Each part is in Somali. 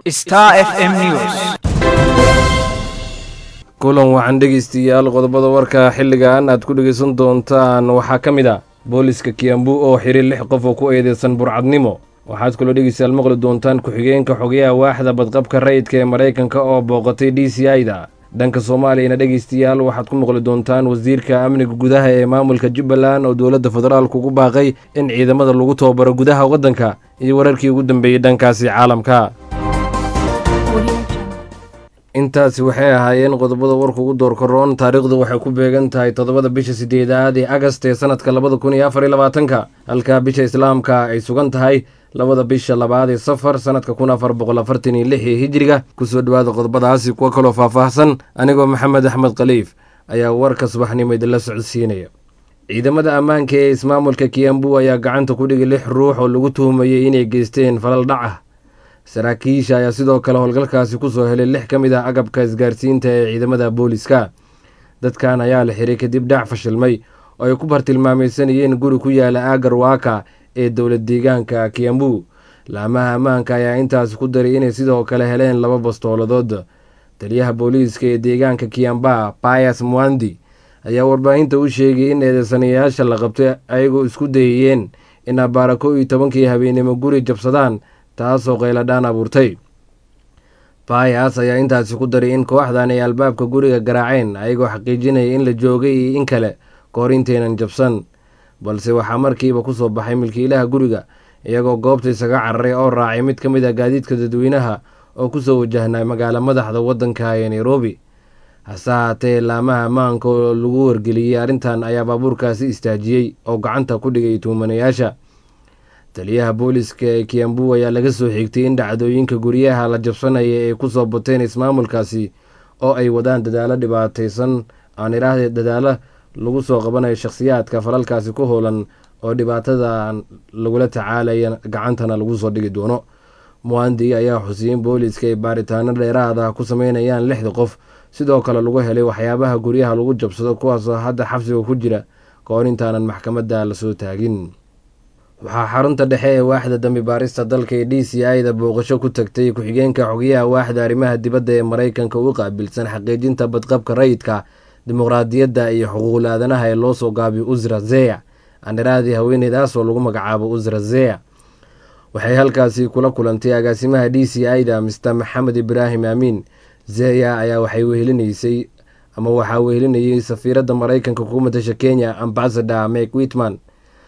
Star FM News. kulan waxaan dhegaystayaal qodobada warka xilligan aad ku dhegaysan doontaan waxaa ka mid ah booliska kiambu oo xiray lix qof oo ku eedeysan burcadnimo waxaad kaloo dhegaystayaal maqli doontaan ku-xigeenka xogayaha waaxda badqabka rayidka ee maraykanka oo booqatay d c i-da dhanka soomaaliyana dhegaystayaal waxaad ku maqli doontaan wasiirka amniga gudaha ee maamulka jubbaland oo dowladda federaalku ugu baaqay in ciidamada lagu tababaro gudaha waddanka iyo wararkii ugu dambeeyey dhankaasi caalamka intaasi waxay ahaayeen qodobada warka ugu doorkaroon taariikhdu waxay ku beegan tahay toddobada bisha sideedaad ee agast ee sanadka labada kun iyo afar iyo labaatanka halka bisha islaamka ay sugan tahay labada bisha labaad ee safar sanadka kun afar boqol afartan iyo lix ee hijiriga kusoo dhowaada qodobadaasi kuwa kaloo faahfaahsan anigoo maxamed axmed khaliif ayaa warka subaxnimo idinla socodsiinaya ciidamada ammaanka ee ismaamulka kiambu ayaa gacanta ku dhigay lix ruux oo lagu tuhumayay inay geysteen falal dhac ah saraakiisha ayaa sidoo kale howlgalkaasi kusoo helay lix ka mid ah agabka isgaarsiinta ee ciidamada booliska dadkan ayaa la xiray kadib dhac fashilmay oo ay ku bartilmaamaysanayeen guri ku yaala aagar waaka ee dowlad deegaanka kiambu laamaha ammaanka ayaa intaasi ku daray inay sidoo kale heleen laba bastooladood taliyaha booliiska ee deegaanka kiamba bayas mwandi ayaa warbaahinta u sheegay in eedeysanayaasha la qabtay ayagoo isku dayayeen in abaara kow iyo tobankii habeenimo guri jabsadaan taasoo qayladhaan abuurtay bayas ayaa intaasi ku daray in kooxdan ay albaabka guriga garaaceen ayagoo xaqiijinaya in la joogay iyo in kale kahor intaynan jabsan balse waxaa markiiba kusoo baxay milkiilaha guriga iyagoo goobta isaga cararay oo raacay mid ka mid ah gaadiidka dadweynaha oo kusoo wajahnay magaalo madaxda waddanka ee nairobi hase haatee laamaha ammaanka oo lagu wargeliyey arrintan ayaa baabuurkaasi istaajiyey oo gacanta ku dhigay tuumanayaasha taliyaha booliska ee kiambu ayaa laga soo xigtay in dhacdooyinka guryaha la jabsanaya ay kusoo bateen ismaamulkaasi oo ay wadaan dadaalo dhibaataysan aan idhaahde dadaalo lagu soo qabanayo shakhsiyaadka falalkaasi ku howlan oo dhibaatada lagula tacaalaya gacantana lagu soo dhigi doono muandi ayaa xusiyey in booliska ay baaritaano dheeraad ah ku sameynayaan lixda qof sidoo kale lagu helay waxyaabaha guryaha lagu jabsado kuwaasoo hadda xabsiga ku jira kahor intaanan maxkamadda lasoo taagin waxaa xarunta dhexe ee waaxda dambi baarista dalka ee d c i-da booqasho ku tagtay ku-xigeenka xogayaha waaxda arrimaha dibadda ee maraykanka ugu qaabilsan xaqiijinta badqabka rayidka dimuqraadiyadda iyo xuquuqul aadanaha ee loo soo gaabiyo usra zeya andharaadii haweeneydaas oo lagu magacaabo usra zeya waxay halkaasi kula kulantay agaasimaha d c i-da mister maxamed ibraahim aamiin zeya ayaa waxay wehelinaysay ama waxaa wehelinayay safiiradda maraykanka ku matasha kenya ambasador mek witman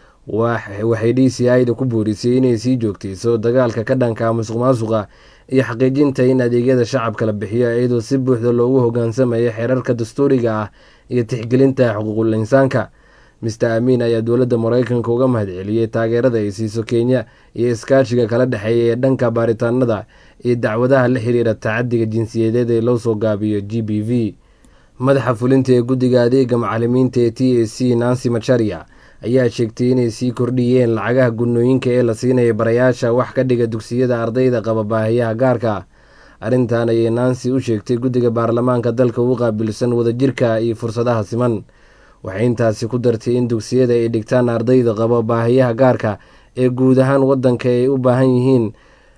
waxay d c i-da ku boorisay inay sii joogtayso dagaalka ka dhanka musuq maasuqa iyo xaqiijinta in adeegyada shacabka la bixiyo iyadoo si buuxda loogu hogaansamaya xeerarka dastuuriga ah iyo tixgelinta xuquuqul insaanka mister amiin ayaa dowladda maraykanka uga mahadceliyey taageerada ay siiso kenya iyo iskaashiga kala dhexeeya ee dhanka baaritaanada iyo dacwadaha la xiriira tacadiga jinsiyadeed ee loo soo gaabiyo g b v madaxa fulinta ee guddiga adeega macalimiinta ee t a c nancy macharia ayaa sheegtay inay sii kordhiyeen lacagaha gudnooyinka ee la siinaya barayaasha wax ka dhiga dugsiyada ardayda qaba baahiyaha gaarka ah arrintan ayay nancy u sheegtay guddiga baarlamaanka dalka ugu qaabilsan wadajirka iyo fursadaha siman waxay intaasi ku dartay in dugsiyada ay dhigtaan ardayda qaba baahiyaha gaarka ee guud ahaan waddanka ay u baahan yihiin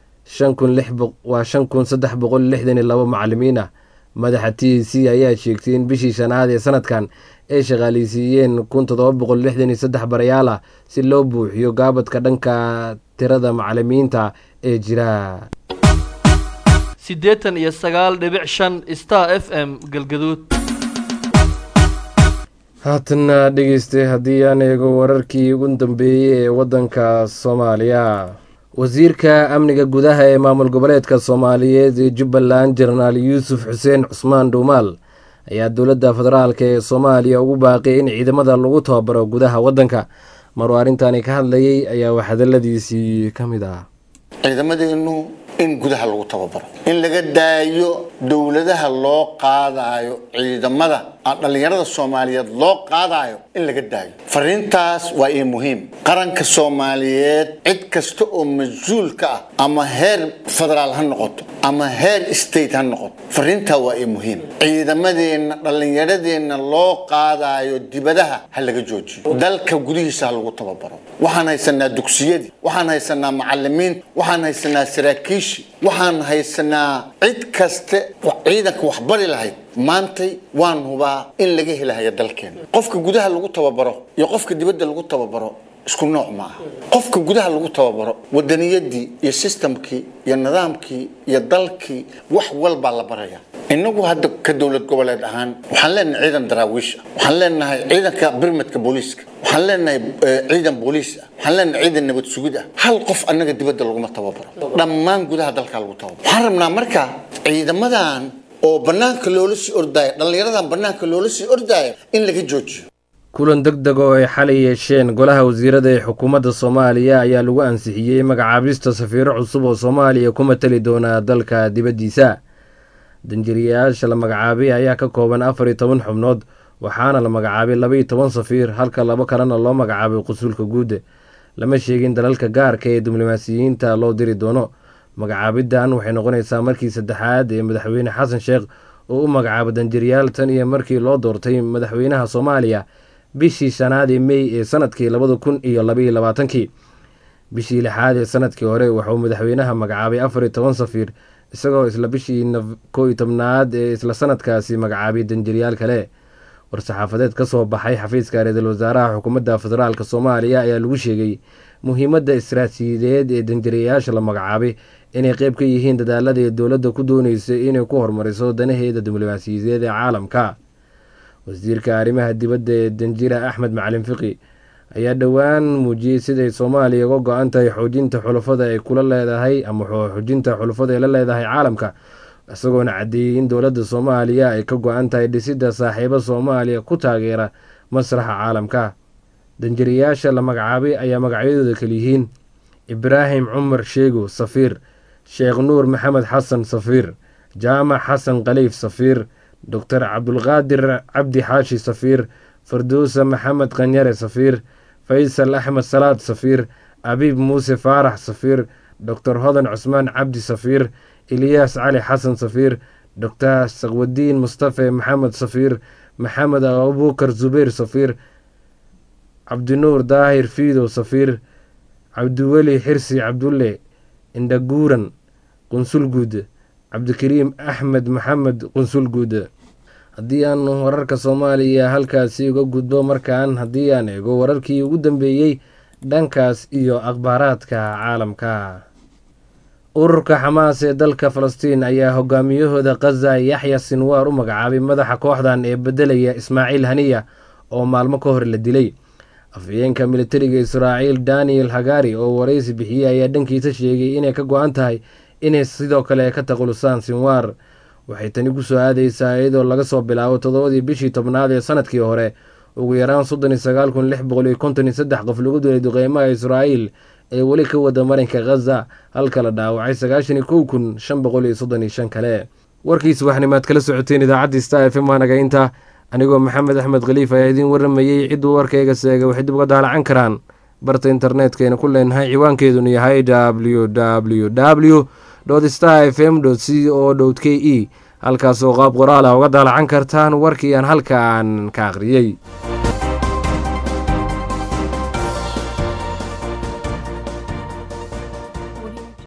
waa shan kun saddex boqol lixdan iyo labo macalimiin ah madaxa t c ayaa sheegtay in bishii shanaad ee sanadkan ay shaqaaleysiiyeen kun toddoba boqol lixdan iyo saddex barayaal ah si loo buuxiyo gaabadka dhanka tirada macalimiinta ee jira siddeetan iyo sagaal dhibic shan star f m galgaduud haatanna dhegeystay haddii aan eego wararkii ugu dambeeyey ee waddanka soomaaliya wasiirka amniga gudaha ee maamul goboleedka soomaaliyeed ee jubbaland jenaraal yuusuf xuseen cusmaan dhuumaal ayaa dowladda federaalk ee soomaaliya ugu baaqay in ciidamada lagu tababaro gudaha waddanka maruu arrintani ka hadlayay ayaa wax hadaladiisii ka mid ah ciidamadeenu in gudaha lagu tababaro in laga daayo dowladaha loo qaadayo ciidamada dhallinyarada soomaaliyeed loo qaadayo in laga daayo fariintaas waa ii muhiim qaranka soomaaliyeed cid kasta oo mas-uul ka ah ama heer federaal ha noqoto ama heer state ha noqoto fariintaa waa ii muhiim ciidamadeenna dhallinyaradeenna loo qaadayo dibadaha ha laga joojiyo dalka gudihiisa ha lagu tababaro waxaan haysanaa dugsiyadii waxaan haysanaa macalimiinta waxaan haysanaa saraakiishii waxaan haysanaa cid kaste ciidanka waxbari lahayd maantay waan hubaa in laga helahayo dalkeena qofka gudaha lagu tababaro iyo qofka dibadda lagu tababaro isku nooc ma aha qofka gudaha lagu tababaro wadaniyadii iyo sistamkii iyo nidaamkii iyo dalkii wax walbaa la baraya inagu hadda ka dowlad goboleed ahaan waxaan leenahay ciidan daraawiish ah waxaan leenahay ciidanka birmadka booliiska waxaan leenahay ciidan booliis ah waxaan leenahay ciidan nabad sugid ah hal qof annaga dibadda laguma tababaro dhammaan gudaha dalkaa lagu tababaro waxaan rabnaa marka ciidamadan oo banaanka loola sii ordaayo dhallinyaradan banaanka loola sii ordaayo in laga joojiyo kulan deg deg oo ay xalay yeesheen golaha wasiirada ee xukuumadda soomaaliya ayaa lagu ansixiyey magacaabista safiiro cusub oo soomaaliya ku matali doona dalka dibaddiisa danjiriyayaasha la magacaabay ayaa ka kooban afar iyo toban xubnood waxaana la magacaabay laba iyo toban safiir halka labo kalena loo magacaabay qusuulka guud lama sheegin dalalka gaarka ee diblomaasiyiinta loo diri doono magacaabidan waxay noqonaysaa markii saddexaad ee madaxweyne xasan sheekh oo u magacaabo danjiriyaal tan iyo markii loo doortay madaxweynaha soomaaliya bishii shanaad ee mey ee sanadkii labada kun iyo labaiyo labaatankii bishii lixaad ee sanadkii hore wuxuu madaxweynaha magacaabay afar iyo toban safiir isagoo isla bishii koo iyo tobnaad ee isla sanadkaasi magacaabay danjiriyaal kale war-saxaafadeed ka soo baxay xafiiska ra-iisul wasaaraha xukuumadda federaalk soomaaliya ayaa lagu sheegay muhiimadda istaraatiijiyadeed ee danjiriyayaasha la magacaabay inay qeyb ka yihiin dadaalada ee dowladda ku dooneysa inay ku horumariso danaheeda diblomaasiyadeed ee caalamka wasiirka arrimaha dibadda ee danjira axmed macalin fiqi ayaa dhowaan muujiyey siday soomaaliya uga go-an tahay xoojinta xulafada ay kula leedahay ama xoojinta xulafada ay la leedahay caalamka isagoona caddeeyey in dowladda soomaaliya ay ka go-an tahay dhisidda saaxiibo soomaaliya ku taageera masraxa caalamka danjiriyayaasha la magacaabay ayaa magacyadooda kaliyihiin ibraahim cumar sheego safiir sheekh nuur maxamed xasan safiir jaamac xasan khaliif safiir doctor cabdulqaadir cabdi xaashi safiir farduusa maxamed khanyare safiir faysal axmed salaad safiir abiib muuse faarax safiir doctor hodan cusmaan cabdi safiir ilyaas cali xasan safiir doctor saqwadiin mustafe maxamed safiir maxamed abubukar zubeyr safiir cabdinuur daahir fiidow safiir cabdiweli xirsi cabdulle indhaguuran qunsulguud cabdikariim axmed maxamed qunsulguud haddii aan wararka soomaaliya halkaasi uga gudbo markaan haddii aan eego wararkii ugu dambeeyey dhankaas iyo akhbaaraadka caalamka ururka xamaas ee dalka falastiin ayaa hogaamiyahooda khaza yaxya sinwaar u magacaabay madaxa kooxdan ee bedelaya ismaaciil haniya oo maalmo ka hor la dilay afhayeenka militariga israaciil daniel hagari oo waraysi bixiyey ayaa dhankiisa sheegay inay ka go-an tahay inay sidoo kale ka taqulusaan sinwaar waxay tani ku soo aadeysaa iyadoo laga soo bilaabo toddobadii bishii tobnaad ee sanadkii hore ugu yaraan soddon iyo sagaal kun lix boqol iyo konton iyo saddex qof lagu dilay duqeymaha israa'iil ee weli ka wada marinka khaza halka la dhaawacay sagaashan iyo kow kun shan boqol iyo soddon iyo shan kale warkiis waxnimaad kala socoteen idaacaddii star f m waanagaynta anigoo maxamed axmed khaliif ayaa idiin waramayey cidduu warkayga seega waxay dib uga daalacan karaan barta internetkayna ku leenahay ciwaankeedunu yahay w w w star f m c o k e halkaasoo qaab qoraal ah uga daalacan kartaan warkii aan halkaan ka akhriyey